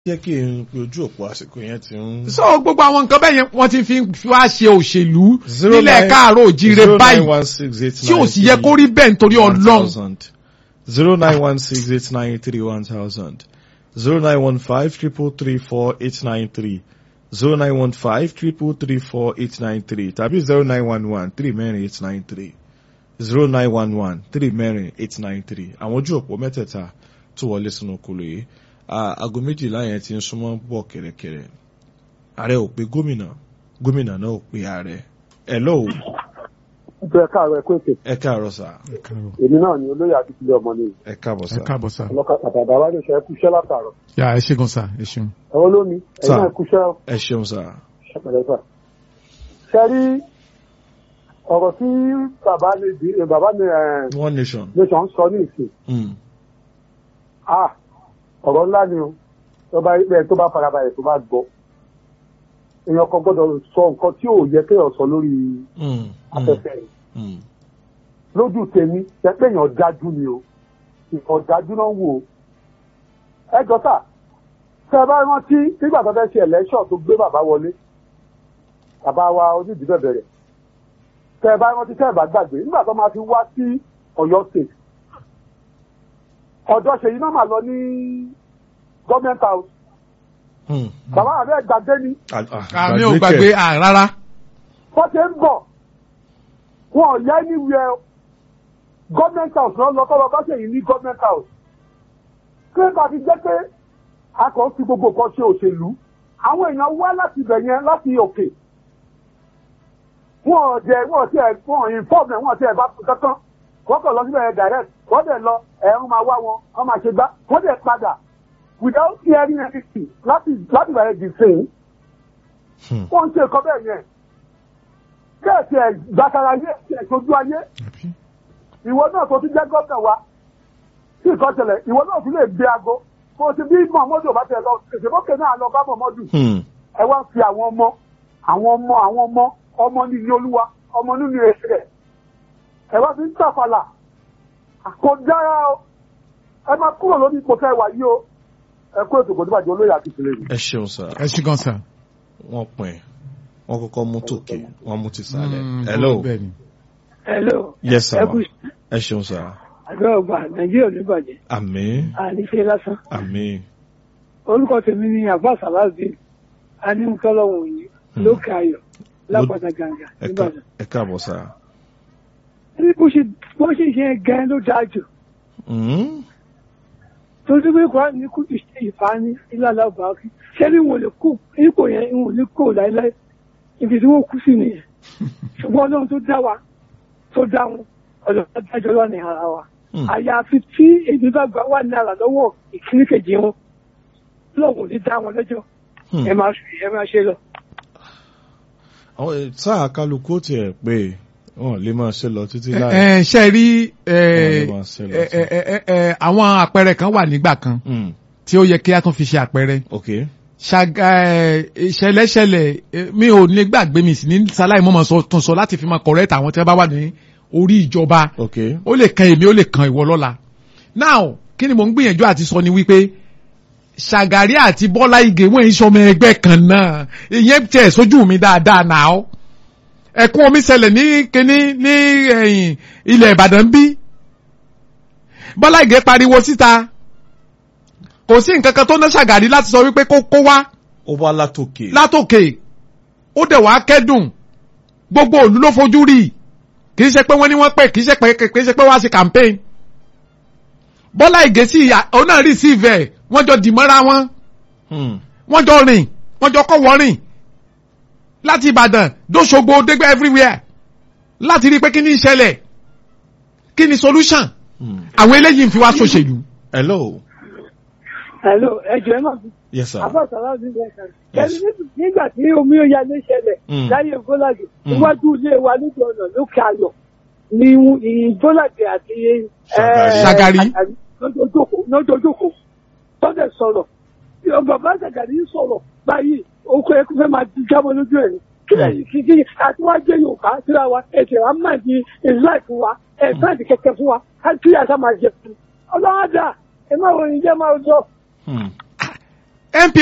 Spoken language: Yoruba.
jẹ́ kí n pe ojú òpó àsìkò yẹn ti ń. so gbogbo àwọn nǹkan bẹ́ẹ̀ yẹn wọ́n ti fi fi wá ṣe òṣèlú Zero nílẹ̀ nine- káàárọ̀ òjíire zero nine báyìí one six eight tí ò nine sì yẹ three kó rí bẹ́ẹ̀ nítorí one ọlọ́run thousand. zero nine one six eight nine three one thousand. zero nine one five triple three four eight nine three. zero nine one five triple three four eight nine three tàbí zero nine one one three mẹ́rin eight nine three. zero nine one one three mẹ́rin eight nine three. àwọn ojú òpó mẹ́tẹ̀ẹ̀ta tó wọlé sínú kolo yìí. Ah, aago méjìlá yẹn ti ń súnmọ́ bọ̀ kẹ̀rẹ̀kẹ̀rẹ̀. ààrẹ ò pe gómìnà gómìnà náà ò pe ààrẹ. ẹ lọ́wọ́ Ìjọ ẹ̀ka àrọ̀ ẹ̀kọ́ ètò. ẹ káàárọ̀ sà Èmi náà ni olóyè Akíntúndé ọmọ ni. ẹ káàbọ̀ ẹ sà. káàbọ̀ sá Ọlọ́kà pàtàkì àwọn àdéṣe ẹkú iṣẹ́ látàrọ̀. yà ẹ ṣe gan sá ẹ ṣeun. Ẹ̀wọ́n lómi, ẹ̀yin Sir. náà ẹkú iṣẹ́ ẹ ṣeun sà. ṣẹpẹ̀lẹ́fà. Ṣé rí ọ̀rọ̀ tí bàbá mi bí bàbá mi ẹ̀ one nation. nation sọ ní ìsìn? Mm. Ah! Ọ̀rọ̀ ńlá ni o. Tó bá bẹ́ẹ̀ tó bá farabalẹ̀ tó bá gbọ́. Èèyàn kan gbọ́dọ̀ sọ nǹkan tí ò yẹ kéèyàn sọ lórí Mm. afẹ́fẹ́ yìí. Mm. lójú tèmi jẹ́ pé èèyàn dájú ni o ìkọ̀ dájú náà wò ó. ẹ jọ́sà tẹ ẹ bá rántí nígbà tó fẹ́ ṣe ẹ̀lẹ́ṣọ̀ tó gbé bàbá wọlé bàbá wa onídìí bẹ̀rẹ̀ tẹ ẹ bá rántí tẹ ẹ bá gbàgbé nígbà tó máa fi wá sí Ọ̀yọ́ state ọ̀dọ́ ṣèyí náà mà lọ ní gọ́ọ̀mẹ̀ntì house Mm. bàbá àbẹ́ gbàgbé ni Ah, ah, àmì ò gbàgbé kẹ̀. à rárá wọ́n ṣe ń bọ̀ wọn ò yá anywhere government house náà lọ kọ́lọ́ bá ṣèyí ní government house kí ló bá fi jẹ́ pé a kàn fi gbogbo nǹkan ṣe òṣèlú àwọn èèyàn wá láti ibẹ̀ yẹn láti òkè wọn ò jẹ wọn ò tiẹ̀ wọn ò inform ẹ̀ wọn ò tiẹ̀ bá kankan wọ́n kàn lọ síbẹ̀ yẹn direct wọ́n dẹ̀ lọ ẹ̀rùn máa wá wọn wọ́n máa ṣe gbá wọ́n dẹ̀ padà without hearing anything láti láti bẹ̀rẹ̀ the same Hmm. wọ́n ń ṣe nǹkan bẹ́ẹ̀ yẹn bẹ́ẹ̀ tí ẹ̀ gbàtara yé tí ẹ̀ sojú ayé ìwọ náà tó ti jẹ́ gómìnà wa tí nǹkan ṣẹlẹ̀ ìwọ náà tún lè gbé aago kó o ti bí mọ̀mọ́dù ò bá tẹ̀ lọ ìṣèbókè náà lọ bá mọ̀mọ́dù Hmm. ẹ wá ń fi àwọn ọmọ àwọn ọmọ àwọn ọmọ ọmọ nínú olúwa ọmọ nínú èsì rẹ̀ ẹ wá fi ń tàfàlà kò dára o ẹ máa kúrò lórí ipò tẹ́ ẹ wà yìí o ẹ kó ètò kò ní bàjẹ́ olóyè àti ìṣẹ̀lẹ̀ yìí. ẹ ṣeun sà. ẹ ṣe gan sá. wọ́n pin wọ́n kọ́kọ́ mú tòkè wọ́n mú ti sàlẹ̀. Mm, hello. bẹ́ẹ̀ ni. Hello. yes sir. Ẹ kú ẹ ṣeun sà. àdúrà ọgbà Nàìjíríà ò ní bàjẹ́. àmín Àníṣe lásán. àmín. Orúkọ tèmi ni Abbas Alazim. Anímúkọ́lọ́wọ̀n òní. Lókè Ayọ̀. Lápàtà Gàǹgà. ẹ ká- Níbàdàn. ẹ káàbọ̀ sà. Ní bó ṣe bó ṣe ṣe gan ló dáa jù. Mm. Torí pé Kùránì ní kú ìṣe ìfani ìlànà ọba ọkì. Ṣé ní wọn ò lè kú ipò yẹn wọn ò ní kó láéláé. Ibi tí wọ́n kú sí nìyẹn. Ṣùgbọ́n Ọlọ́run tó dá wa tó dá wọn. Ọ̀dọ̀ tó dájọ́ lọ́nà ara wa. Hmm. àyàfi tí èdè bá gbà wà ní àlà lọ́wọ́ ìkíní kejì wọn lọ́wọ́ ní dá wọn lẹ́jọ́ Hmm. ẹ máa ẹ máa ṣe lọ. àwọn ẹ, sáà kálukú tiẹ̀ pé wọ́n lè máa ṣe lọ títí láì. ẹ ṣe rí ẹ, Wọ́n lè máa ṣe lọ ẹ, sí. ẹ, ẹ, ẹ, àwọn àpẹẹrẹ kan wà nígbà kan Mm. tí ó yẹ kí a tún fi ṣe àpẹẹrẹ ok. ṣàgà ẹ, ìṣẹ̀lẹ̀ṣẹlẹ̀ ẹ, mi ò ní gbàgbé mi sí ní sáláì mọ́mọ́ sọ tún sọ láti fi máa correct àwọn tí wọ́n bá wà ní orí ìjọba ok. ó lè kan èmi ó lè kan ìwọ lọ́la now kí ni mò ń gbìyànjú àti sọ ni wípé ṣàgàrí àti bọ́lá ìgè wọ́n ń sọmọ ẹgbẹ́ kan náà ìyẹn tẹ̀ sójú mi dáadáa náà ẹ̀kún omi ṣẹlẹ̀ ní kíní ní ẹ̀yìn ilẹ̀ ìbàdàn bí bọ́lá ìgè pariwo síta kò sí nǹkan kan tó ná ṣàgàrí láti sọ wípé kó kó wá ó wá látòkè. látòkè ó dẹ̀ wá kẹ́dùn gbogbo òlu ló fojú rí kì í ṣe pé wọ́n ní wọ́n pè kì í ṣe pé kì í ṣe pé wọ́n á ṣe campaign bọ́lá ìgèsì òun náà receive ẹ̀ wọ́n jọ dìmọ́ra wọn Hmm. wọ́n jọ rìn wọ́n jọ kọ́ wọ́n rìn láti ìbàdàn dóṣogbo dégbé everywhere láti rí i pé kí ni ìṣẹ̀lẹ̀ kí ni solution Hmm. àwọn eléyìí ń fi wá ṣòṣèlú. hello. hello ẹjọ ẹ máa fi yes sir. Abbas Alazim bẹ́ẹ̀ kan. Yes. ẹni nígbà tí omi ó ya ní ṣẹlẹ̀ Mm. láyé Bọ́làdé Mm. iwájú ilé wa lójú ọ̀nà lókè Ayọ̀ ni Bọ́làdé àti ẹ, Ṣàgàrí. Ṣàgàrí. lójoojúkò tọ́jà sọ̀rọ̀ bàbá Ṣàgàrí ń sọ̀rọ̀ báyìí oko ẹkú fẹ́ máa di jábọ̀ lójú ẹ̀ ní kílẹ̀ yìí kí kí àti wá jẹ́ Yorùbá síra wa ẹ̀sẹ̀ wa máa di ìláìfù wa ẹ̀sáàdì kẹ̀kẹ́ fún wa kí àṣà máa jẹ fún ọlọ́wọ́ dà ẹ má wọ ìjẹ́ máa lọ Hmm. NP